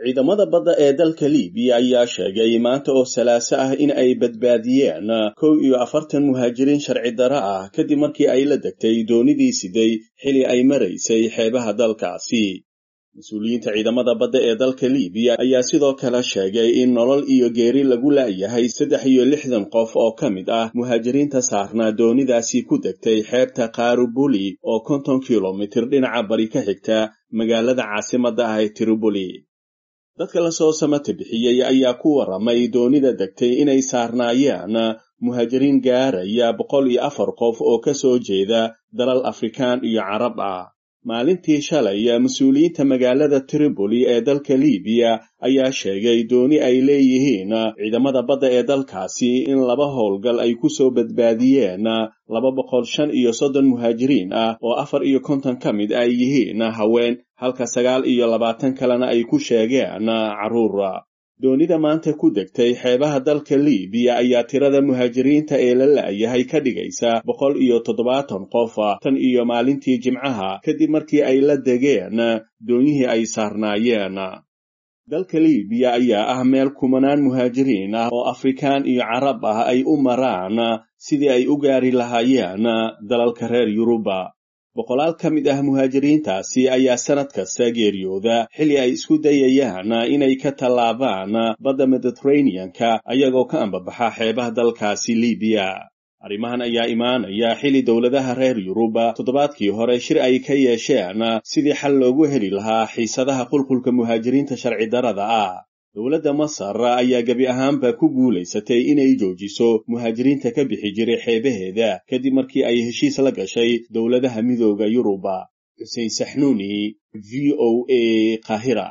ciidamada badda ee dalka libiya ayaa sheegay maanta oo salaaso ah in ay badbaadiyeen kow iyo afartan muhaajiriin sharci daro ah kadib markii ay la degtay doonidii siday xili ay maraysay xeebaha dalkaasi mas-uuliyiinta ciidamada badda ee dalka libiya ayaa sidoo kale sheegay in nolol iyo geeri lagu la'yahay saddex iyo lixdan qof oo ka mid ah muhaajiriinta saarnaa doonidaasi ku degtay xeebta kaarubuli oo konton kilomitir dhinaca bari ka xigta magaalada caasimadda ah ee tiribuli dadka lasoo samata bixiyey ayaa ku warramay doonida degtay inay saarnaayeen muhaajiriin gaaraya boqol iyo afar qof oo ka soo jeeda dalal afrikaan iyo carab ah maalintii shalay mas-uuliyiinta magaalada tripoli ee dalka libiya ayaa sheegay dooni ay leeyihiin ciidamada badda ee dalkaasi in laba howlgal ay ku soo badbaadiyeen laba boqol shan iyo soddon muhaajiriin ah oo afar iyo konton ka mid ay yihiin haween halka sagaal iyo labaatan kalena ay ku sheegeen carruur doonida maanta ku degtay xeebaha dalka libiya ayaa tirada muhaajiriinta ee la la'yahay ka dhigaysa boqol iyo toddobaatan qof tan iyo maalintii jimcaha kadib markii ay la degeen doonyihii ay saarnaayeen dalka libiya ayaa ah meel kumanaan muhaajiriin ah oo afrikaan iyo carab ah ay u maraan sidii ay u gaari lahaayeen dalalka reer yuruba boqolaal ka mid ah muhaajiriintaasi ayaa sannad kasta geeriyooda xilli ay isku dayayaan inay ka tallaabaan badda mediteraneanka ayagoo ka ambabaxa xeebaha dalkaasi libiya arrimahan ayaa imaanaya xilli dowladaha reer yuruba toddobaadkii hore shir ay ka yeesheen sidii xal loogu heli lahaa xiisadaha qulqulka muhaajiriinta sharci darada ah dowladda masar ayaa gebi ahaanba ku guulaysatay inay joojiso muhaajiriinta ka bixi jiray xeebaheeda kadib markii ay heshiis la gashay dowladaha midooda yuruba xuseen saxnuuni v o a qahira